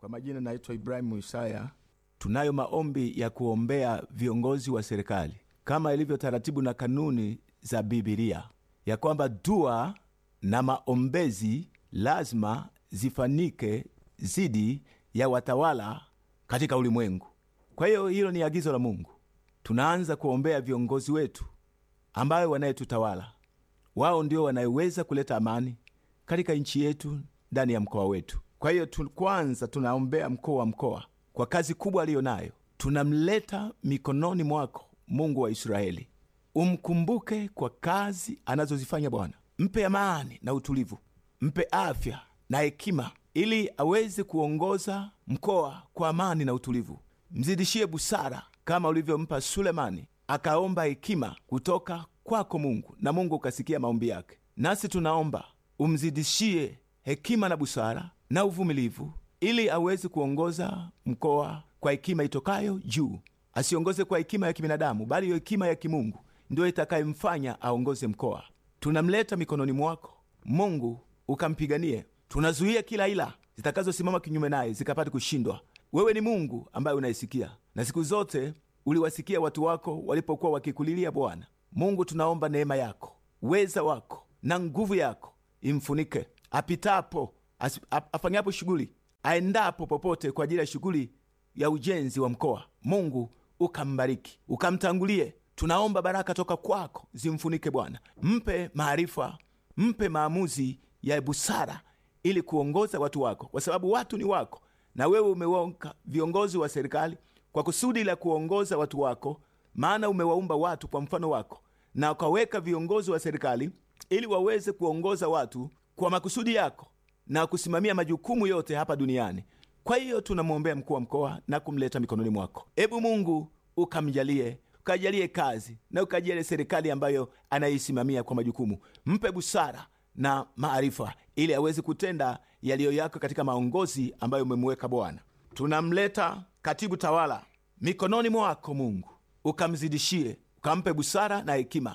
Kwa majina naitwa Ibrahimu Isaya. Tunayo maombi ya kuombea viongozi wa serikali kama ilivyo taratibu na kanuni za Bibilia, ya kwamba dua na maombezi lazima zifanike zidi ya watawala katika ulimwengu. Kwa hiyo hilo ni agizo la Mungu. Tunaanza kuombea viongozi wetu ambayo wanayetutawala. Wao ndio wanayeweza kuleta amani katika nchi yetu, ndani ya mkoa wetu. Kwa hiyo tu, kwanza tunaombea mkuu wa mkoa kwa kazi kubwa aliyo nayo. Tunamleta mikononi mwako, Mungu wa Israeli. Umkumbuke kwa kazi anazozifanya Bwana. Mpe amani na utulivu, mpe afya na hekima, ili aweze kuongoza mkoa kwa amani na utulivu. Mzidishie busara kama ulivyompa Sulemani, akaomba hekima kutoka kwako Mungu, na Mungu ukasikia maombi yake. Nasi tunaomba umzidishie hekima na busara na uvumilivu, ili aweze kuongoza mkoa kwa hekima itokayo juu. Asiongoze kwa hekima ya kibinadamu, bali hiyo hekima ya kimungu ndiyo itakayemfanya aongoze mkoa. Tunamleta mikononi mwako Mungu, ukampiganie. Tunazuia kila ila zitakazosimama kinyume naye zikapate kushindwa. Wewe ni Mungu ambaye unaisikia, na siku zote uliwasikia watu wako walipokuwa wakikulilia Bwana Mungu. Tunaomba neema yako, uweza wako na nguvu yako imfunike apitapo, afanyapo shughuli, aendapo popote kwa ajili ya shughuli ya ujenzi wa mkoa. Mungu ukambariki, ukamtangulie. Tunaomba baraka toka kwako zimfunike Bwana, mpe maarifa, mpe maamuzi ya busara ili kuongoza watu wako, kwa sababu watu ni wako na wewe umeweka viongozi wa serikali kwa kusudi la kuongoza watu wako, maana umewaumba watu kwa mfano wako, na ukaweka viongozi wa serikali ili waweze kuongoza watu kwa makusudi yako na kusimamia majukumu yote hapa duniani. Kwa hiyo tunamwombea mkuu wa mkoa na kumleta mikononi mwako. Ebu Mungu ukamjalie, ukajalie kazi na ukajalie serikali ambayo anaisimamia kwa majukumu, mpe busara na maarifa ili aweze kutenda yaliyo yako katika maongozi ambayo umemweka Bwana. Tunamleta katibu tawala mikononi mwako Mungu, ukamzidishie, ukampe busara na hekima,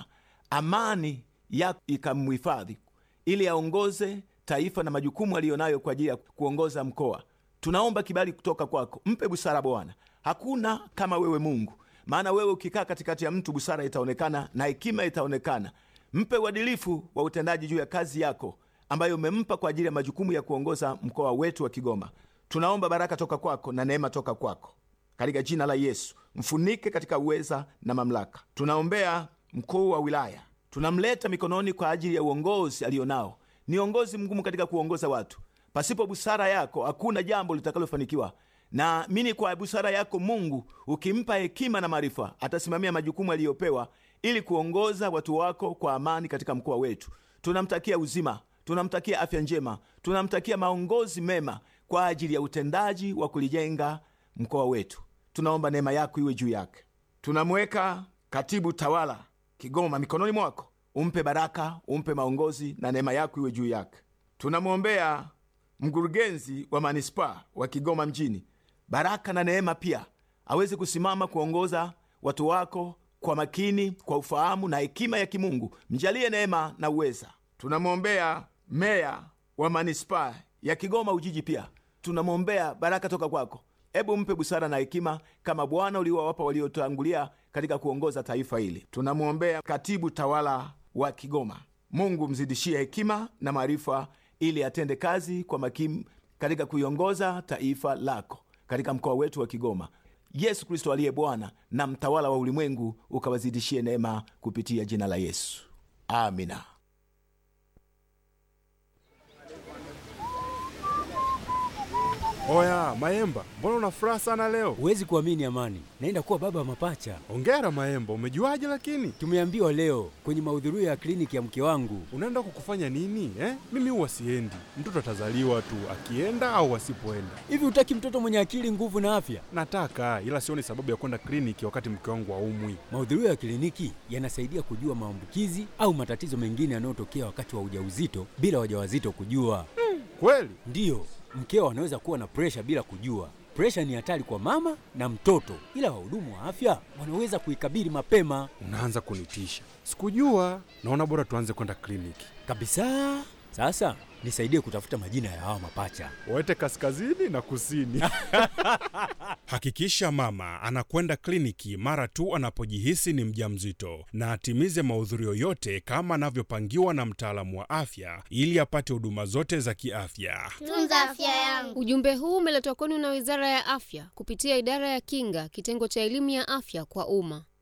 amani yako ikamhifadhi, ili aongoze taifa na majukumu aliyo nayo kwa ajili ya kuongoza mkoa. Tunaomba kibali kutoka kwako, mpe busara Bwana. Hakuna kama wewe Mungu, maana wewe ukikaa katikati ya mtu, busara itaonekana na hekima itaonekana. Mpe uadilifu wa utendaji juu ya kazi yako ambayo umempa kwa ajili ya majukumu ya kuongoza mkoa wetu wa Kigoma. Tunaomba baraka toka kwako na neema toka kwako, katika jina la Yesu. Mfunike katika uweza na mamlaka. Tunaombea mkuu wa wilaya, tunamleta mikononi kwa ajili ya uongozi aliyo nao. Ni uongozi mgumu katika kuongoza watu. Pasipo busara yako hakuna jambo litakalofanikiwa. Naamini kwa busara yako Mungu, ukimpa hekima na maarifa, atasimamia majukumu aliyopewa ili kuongoza watu wako kwa amani katika mkoa wetu. Tunamtakia uzima, tunamtakia afya njema, tunamtakia maongozi mema kwa ajili ya utendaji wa kulijenga mkoa wetu. Tunaomba neema yako iwe juu yake. Tunamweka katibu tawala Kigoma mikononi mwako, umpe baraka, umpe maongozi na neema yako iwe juu yake. Tunamwombea mkurugenzi wa manispaa wa Kigoma mjini, baraka na neema pia, aweze kusimama kuongoza watu wako kwa makini, kwa ufahamu na hekima ya kimungu. Mjalie neema na uweza. Tunamwombea meya wa manispaa ya Kigoma Ujiji, pia tunamwombea baraka toka kwako. Ebu mpe busara na hekima kama Bwana uliowapa waliotangulia katika kuongoza taifa hili. Tunamwombea katibu tawala wa Kigoma, Mungu mzidishie hekima na maarifa ili atende kazi kwa makini katika kuiongoza taifa lako katika mkoa wetu wa Kigoma. Yesu Kristo aliye Bwana na mtawala wa ulimwengu, ukawazidishie neema kupitia jina la Yesu, amina. Oya Maemba, mbona una furaha sana leo? Huwezi kuamini Amani, naenda kuwa baba wa mapacha. Ongera Maemba, umejuaje? Lakini tumeambiwa leo kwenye mahudhurio ya kliniki ya mke wangu. Unaenda kukufanya nini eh? Mimi huwa siendi, mtoto atazaliwa tu akienda au asipoenda. Hivi hutaki mtoto mwenye akili, nguvu na afya? Nataka, ila sioni sababu ya kwenda kliniki wakati mke wangu haumwi. Mahudhurio ya kliniki yanasaidia kujua maambukizi au matatizo mengine yanayotokea wakati wa ujauzito bila wajawazito kujua. Hmm, kweli? Ndiyo, mkeo anaweza kuwa na presha bila kujua. Presha ni hatari kwa mama na mtoto, ila wahudumu wa afya wanaweza kuikabili mapema. Unaanza kunitisha, sikujua. Naona bora tuanze kwenda kliniki kabisa. Sasa nisaidie kutafuta majina ya hawa mapacha. Waete kaskazini na kusini. Hakikisha mama anakwenda kliniki mara tu anapojihisi ni mjamzito na atimize mahudhurio yote kama anavyopangiwa na mtaalamu wa afya ili apate huduma zote za kiafya. Tunza afya yangu. Ujumbe huu umeletwa kwenu na Wizara ya Afya kupitia Idara ya Kinga, kitengo cha elimu ya afya kwa umma.